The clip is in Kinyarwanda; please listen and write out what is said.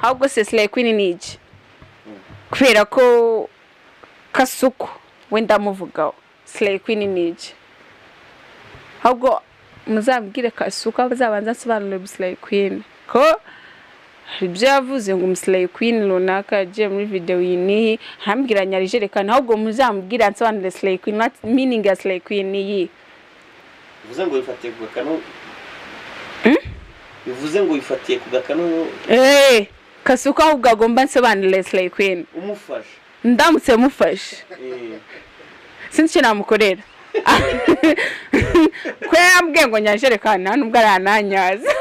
ahubwo sesile kwini iki kubera ko kasuku wenda amuvugaho sesile kwini iki ahubwo muzabwire kasuku azabanza asobanurire sesile kwini ko ibyo yavuze ngo umusireye kwini runaka yagiye muri videwo iyi n'iyi ntambwira nyarijerekani ahubwo muzamubwire ansobanurire sireye kwini miningi ya sireye kwini iyi bivuze ngo wifatiye ku gakanu bivuze ngo wifatiye ku gakanu eee kasuku ahubwo agomba ansobanurire sireye kwini umufasha ndamutse mufashe Eh, sinzi icyo namukorera ko yambwiye ngo nyajerekani nta nubwo arananyaza